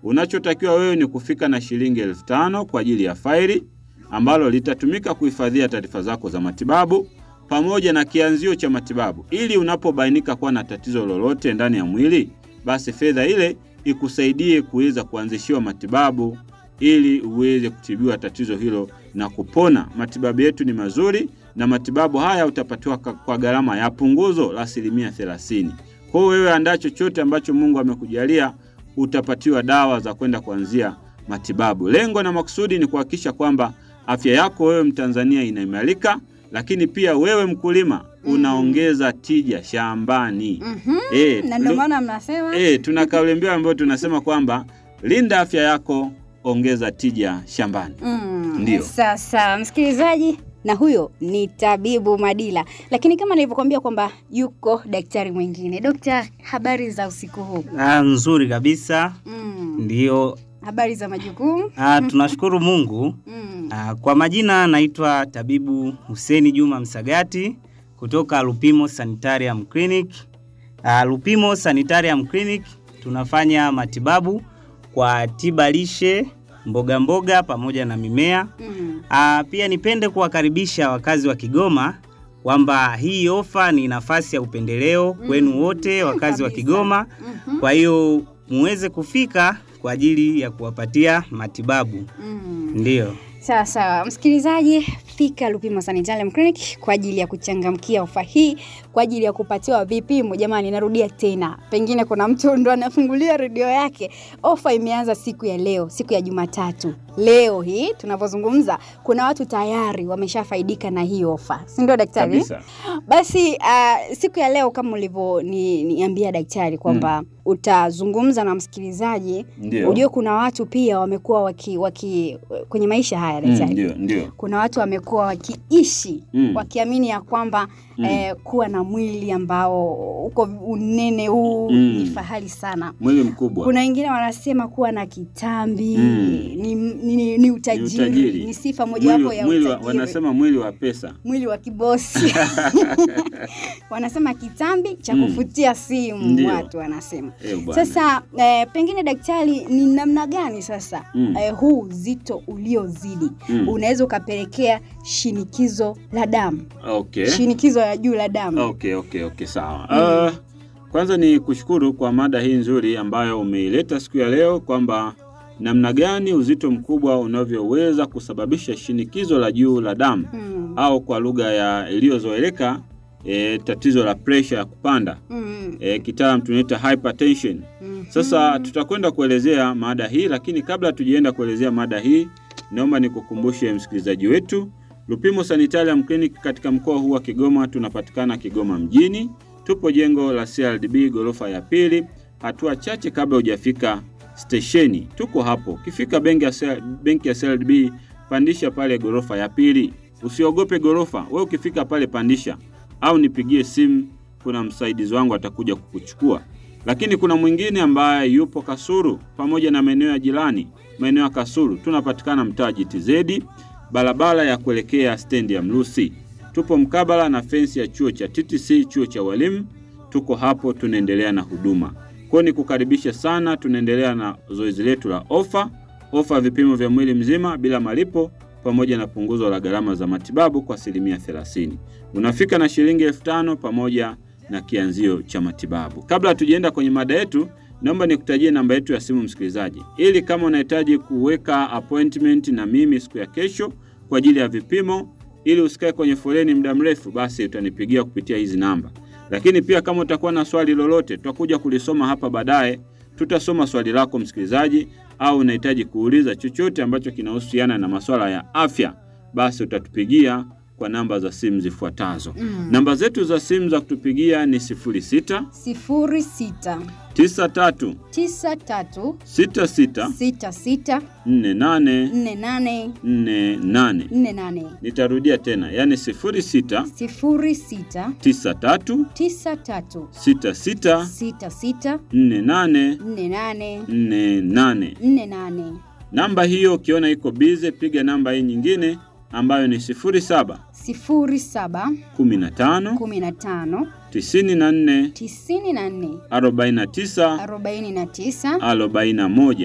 Unachotakiwa wewe ni kufika na shilingi elfu tano kwa ajili ya faili ambalo litatumika kuhifadhia taarifa zako za matibabu pamoja na kianzio cha matibabu, ili unapobainika kuwa na tatizo lolote ndani ya mwili, basi fedha ile ikusaidie kuweza kuanzishiwa matibabu ili uweze kutibiwa tatizo hilo na kupona. Matibabu yetu ni mazuri na matibabu haya utapatiwa ka- kwa gharama ya punguzo la asilimia thelathini. Kwa hiyo wewe andaa chochote ambacho Mungu amekujalia, utapatiwa dawa za kwenda kuanzia matibabu. Lengo na makusudi ni kuhakikisha kwamba afya yako wewe Mtanzania inaimarika, lakini pia wewe mkulima unaongeza tija shambani. Mhm. Eh, Na ndio lu- maana mnasema Eh, tuna kauli mbiu ambayo tunasema kwamba linda afya yako, ongeza tija shambani. Mm, Ndio. Sasa msikilizaji, na huyo ni tabibu Madila, lakini kama nilivyokuambia kwamba yuko daktari mwingine. Dokta, habari za usiku huu? Ah, nzuri kabisa Mm, ndio. habari za majukumu? Ah, tunashukuru Mungu. Mm, Ah, kwa majina naitwa tabibu Huseni Juma Msagati kutoka Lupimo Sanitarium Clinic. Ah, Lupimo Sanitarium Clinic tunafanya matibabu kwa tiba lishe, mboga mboga pamoja na mimea. mm, Ah, pia nipende kuwakaribisha wakazi wa Kigoma kwamba hii ofa ni nafasi ya upendeleo kwenu wote wakazi wa kabisa. Kigoma. mhm, Kwa hiyo muweze kufika kwa ajili ya kuwapatia matibabu. mm. Ndiyo. Sawa sawa, msikilizaji, fika Lupimo Sanitarium Clinic kwa ajili ya kuchangamkia ofa hii, kwa ajili ya kupatiwa vipimo. Jamani, narudia tena, pengine kuna mtu ndo anafungulia redio yake. Ofa imeanza siku ya leo, siku ya Jumatatu. Leo hii tunavyozungumza, kuna watu tayari wameshafaidika na hii ofa, si ndio daktari? Kabisa. Basi uh, siku ya leo kama ulivyoniambia daktari kwamba utazungumza na msikilizaji, Ndio. ujue kuna watu pia wamekuwa waki, waki kwenye maisha haya Mm, daktari Ndio, ndio. kuna watu wamekuwa wakiishi Mm. wakiamini ya kwamba Mm. eh, kuwa na mwili ambao uko unene huu Mm. ni fahari sana. Mwili mkubwa. Kuna wengine wanasema kuwa na kitambi Mm. ni, ni, ni, ni utajiri, Ni utajiri. ni sifa mojawapo Mwili, ya mwili wa, utajiri wanasema mwili wa pesa. mwili wa kibosi wanasema kitambi cha Mm. kufutia simu Ndio. watu wanasema Eh, bwana. sasa eh, pengine daktari ni namna gani sasa Mm. eh, huu uzito uliozidi Mm. unaweza ukapelekea shinikizo la damu Okay. shinikizo la juu la damu Okay, okay, okay, sawa. Uh, kwanza ni kushukuru kwa mada hii nzuri ambayo umeileta siku ya leo kwamba namna gani uzito mkubwa unavyoweza kusababisha shinikizo la juu la damu Mm. au kwa lugha ya iliyozoeleka e, tatizo la presha ya kupanda Mm. e, kitaalam tunaita hypertension. Mm. Sasa tutakwenda kuelezea mada hii, lakini kabla tujaenda kuelezea mada hii, naomba nikukumbushe msikilizaji wetu, Lupimo Sanitarium Clinic katika mkoa huu wa Kigoma tunapatikana Kigoma mjini. Tupo jengo la CRDB ghorofa ya pili, hatua chache kabla hujafika stesheni. Tuko hapo. Ukifika benki ya CR benki ya CRDB, pandisha pale ghorofa ya pili. Usiogope ghorofa, wewe ukifika pale pandisha, au nipigie simu, kuna msaidizi wangu atakuja kukuchukua lakini kuna mwingine ambaye yupo Kasuru pamoja na maeneo ya jirani. Maeneo ya Kasuru tunapatikana mtaa GTZ, barabara ya kuelekea stendi ya Mlusi. Tupo mkabala na fensi ya chuo cha TTC, chuo cha walimu. Tuko hapo, tunaendelea na huduma. Kwa hiyo nikukaribisha sana, tunaendelea na zoezi letu la ofa, ofa ya vipimo vya mwili mzima bila malipo pamoja na punguzo la gharama za matibabu kwa asilimia 30. Unafika na shilingi elfu tano pamoja na kianzio cha matibabu. Kabla hatujaenda kwenye mada yetu, naomba nikutajie namba yetu ya simu msikilizaji, ili kama unahitaji kuweka appointment na mimi siku ya kesho kwa ajili ya vipimo, ili usikae kwenye foleni muda mrefu, basi utanipigia kupitia hizi namba. Lakini pia kama utakuwa na swali lolote, tutakuja kulisoma hapa baadaye. Tutasoma swali lako msikilizaji, au unahitaji kuuliza chochote ambacho kinahusiana na masuala ya afya, basi utatupigia kwa namba za simu zifuatazo. Mm. Namba zetu za simu za kutupigia ni 06 sifuri sita 93 tisa tatu 66 sita sita 48 nne nane 48. nne nane Nitarudia tena, yani 06 sifuri sita 93 tisa tatu 66 sita sita 48 nne nane 48. nne nane Namba hiyo ukiona iko bize, piga namba hii nyingine ambayo ni 07 sifuri saba 15 kumi na tano 94 tisini na nne 49 arobaini na tisa 41.